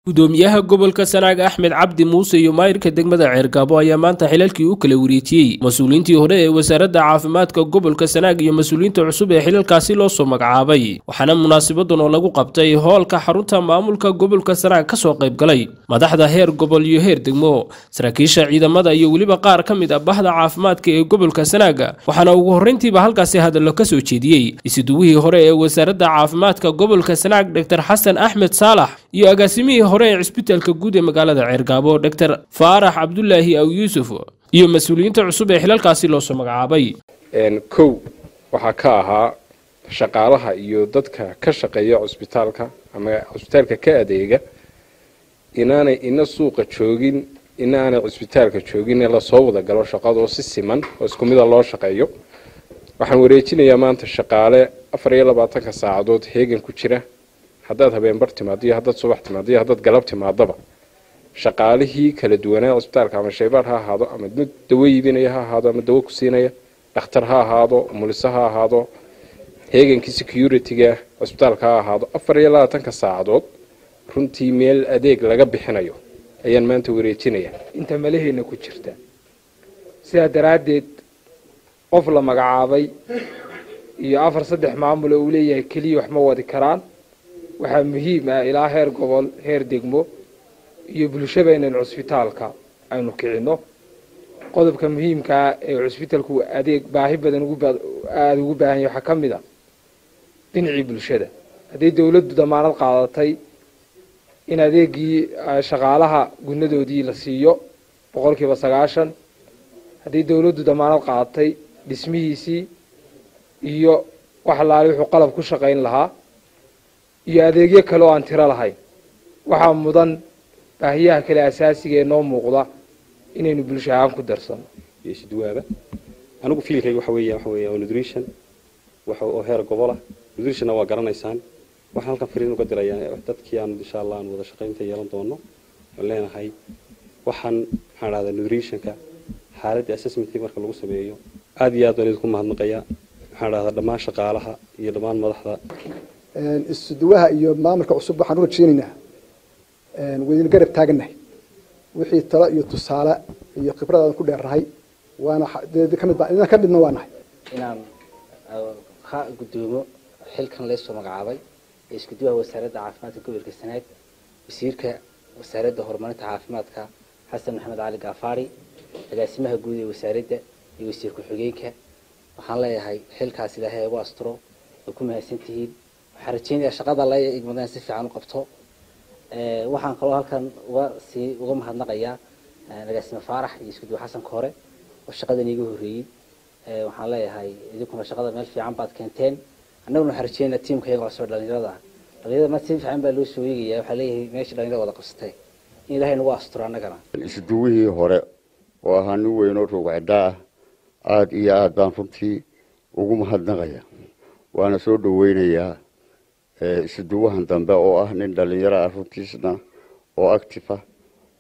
gudoomiyaha gobolka sanaag axmed cabdi muuse iyo maayirka degmada ceergaabo ayaa maanta xilalkii u kala wareejiyey mas-uuliyiintii hore ee wasaaradda caafimaadka gobolka sanaag iyo mas-uuliyiinta cusub ee xilalkaasi loo soo magacaabay waxaana munaasabadan oo lagu qabtay hoolka xarunta maamulka gobolka sanaag ka soo qayb galay madaxda heer gobol iyo heer degmo saraakiisha ciidamada iyo weliba qaar ka mid ah bahda caafimaadka ee gobolka sanaaga waxaana ugu horreyntiiba halkaasi hadallo ka soo jeediyey isuduwihii hore ee wasaaradda caafimaadka gobolka sanaag dor xasan axmed saalax iyo agaasimihii hore ee cisbitaalka guud ee magaalada ceergaabo dor faarax cabdulaahi aw yuusuf iyo mas-uuliyiinta cusub ee xilalkaasi loo soo magacaabay kow waxaa ka ahaa shaqaalaha iyo dadka ka shaqeeya cusbitaalka ama cusbitaalka ka adeega inaanay ina suuqa joogin inaanay cusbitaalka joogin ee lasoo wada galo shaqadoo si siman oo isku mida loo shaqeeyo waxaan wareejinayaa maanta shaqaale afar iyo labaatanka saacadood heegan ku jira haddaad habeenbar timaado iyo haddaad subax timaado iyo haddaad galab timaadaba shaqaalihii kala duwanaa cusbitaalka ama shaybaar ha ahaado ama mid dawo iibinaya ha ahaado ama dawo ku siinaya dhakhtar ha ahaado muliso ha ahaado heegankii security-ga cusbitaalka ha ahaado afar iyo labaatanka saacadood runtii meel adeeg laga bixinayo ayaan maanta wareejinayaa inta malaheena ku jirta sidaa daraaddeed qof la magacaabay iyo afar saddex maamul oo uu leeyahay keliya wax ma wadi karaan waxaa muhiim ah ilaa heer gobol heer degmo iyo bulshaba inaynu cusbitaalka aynu kicinno qodobka muhiimkaa ee cusbitaalku adeeg baahi badan aada ugu baahan yahy waxaa ka mid a dhinacii bulshada haddii dawladdu damaanad qaadatay in adeegii shaqaalaha gunadoodii la siiyo boqol kiiba sagaashan haddii dawladdu damaanad qaadatay dhismihiisii iyo wax alaali wuxuu qalab ku shaqayn lahaa iyo adeegyo kale oo aan tiro lahayn waxaa mudan baahiyaha kale asaasiga ee noo muuqda inaynu bulsho ahaan ku darsano isduwaaba anigu fiilkayga waxa weeya waxa weeya nutrition waxa oo heer gobol ah nutritionna waa garanaysaan waxaan halkan fariin uga dirayaa dadkii aan insha allah aan wada shaqaynta yeelan doono aan leenahay waxaan maxaan dhahdaa nutritionka xaaladda assessmentkii marka lagu sameeyo aada iyo aad baan idinku mahadnaqayaa maxaan dhahdaa dhammaan shaqaalaha iyo dhammaan madaxda isuduwaha iyo maamulka cusub waxaan u rajeynaynaa waydin garab taagannahay wixii talo iyo tusaale iyo khibrad aan ku dheernahay waana kamid inaan ka midna waa nahay inaan ka gudoomo xilkan leesoo magacaabay ee iskuduwaha wasaaradda caafimaadka gobolka sanaag wasiirka wasaaradda horumarinta caafimaadka xasan maxamed cali gaafaari agaasimaha guud ee wasaaradda iyo wasiir ku-xigeenka waxaan leeyahay xilkaas ilaahay ugu asturo way ku mahadsan tihiin waxaan rajeynayaa shaqada la igmadaan si fiican u qabto waxaan kaloo halkan uga sii uga mahadnaqayaa agaasime faarax iyo iskuduwa xasanka hore oo shaqadan iiga horreeyey waxaan leeyahay idinkuna shaqada meel fiican baad keenteen annaguna waxaan rajeynaa tiimka iyaga cusub dhalinyarada ah dhalinyarada ma si fiican baa loo soo eegaya waxaa leeyahay meesha dhalinyarada wada qabsatay in ilaahay nagu asturo annagana isuduwihii hore oo ahaa nin weynoo roogcaddaa ah aada iyo aada baan runtii ugu mahadnaqaya waana soo dhaweynayaa isuduwahan dambe oo ah nin dhalinyaro ah runtiisna oo active ah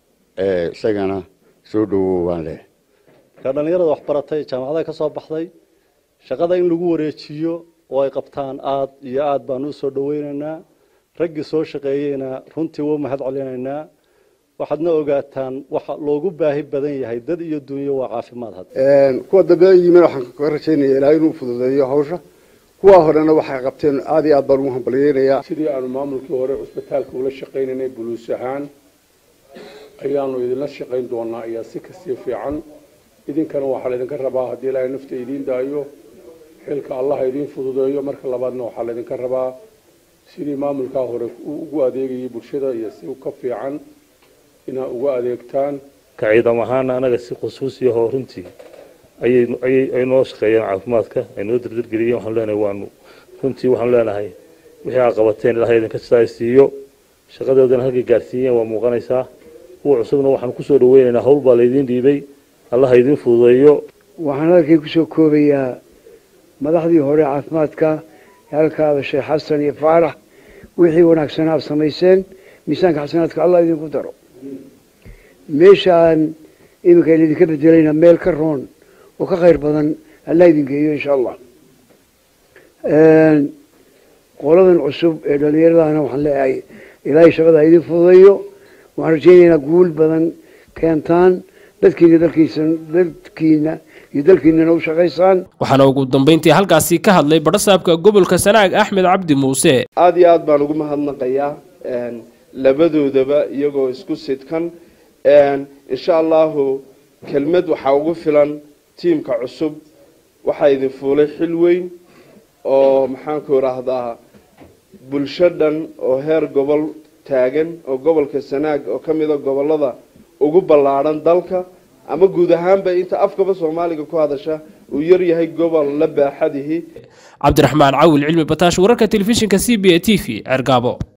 isagana soo dhawow baan leh markaa dhallinyarada waxbaratay jaamacadaha ka soo baxday shaqada in lagu wareejiyo oo ay qabtaan aada iyo aada baan u soo dhaweynaynaa raggii soo shaqeeyeyna runtii wau mahad celinaynaa waxaadna ogaataan waxa loogu baahi badan yahay dad iyo dunyo waa caafimaad had kuwa dambe yimin waxaan ka rajaynaya ilahay inuu fududeeyo hawsha kuwa horena waxay qabteen aada iyo aad baan ugu hambalyeynayaa sidii aanu maamulkii hore cusbitaalka ula shaqaynaynay buluus ahaan ayaanu idinla shaqayn doonaa ayaa si kasii fiican idinkana waxaa laydinka rabaa haddii ilaahay nafta idiin daayo xilka allah idiin fududeeyo marka labaadna waxaa laydinka rabaa sidii maamulkaa hore ugu adeegayay bulshada iyo si ka fiican inaad uga adeegtaan ka ciidam ahaana anaga si khusuusiyaho runtii ayay noo shaqeeyeen caafimaadka ay noo dardargeliyeen waxaan leenahay waanu runtii waxaanu leenahay wixii aa qabateen ilahay idinka saasiiyo shaqadoodana halkay gaarsiiyeen waa muuqanaysaa kuwa cusubna waxaan kusoo dhaweynaynaa hawl baa laydiin dhiibay allah idiin fududeeyo waxaan halkay kusoo koobayaa madaxdii hore caafimaadka halkaaba sheekh xasan iyo faarax wixii wanaagsanaa ad samayseen miisaanka xasanaadka allah idinku daro meeshaan iminka laydinka bedelayna meel ka roon oo ka khayr badan allah idin geeyo insha allah qoladan cusub ee dhallinyaradana waxaan leeyahay ilaahay shaqada idin fududeeyo waxaan rajaynaynaa guul badan keentaan dadkiina dalkiisa dadkiina iyo dalkiinana u shaqaysaan waxaana ugu dambayntii halkaasi ka hadlay badhasaabka gobolka sanaag axmed cabdi muuse aada iyo aad baan ugu mahadnaqayaa labadoodaba iyagoo isku sidkan insha allahu kelmad waxaa ugu filan tiimka cusub waxaa idin fuulay xil weyn oo maxaanku idhaahdaa bulsho dhan oo heer gobol taagan oo gobolka sanaag oo ka mida gobolada ugu ballaadhan dalka ama guud ahaanba inta afkaba soomaaliga ku hadasha uu yar yahay gobol la baaxadihi cabdiraxmaan cawil cilmi bataash wararka telefishinka c b a t v cergaabo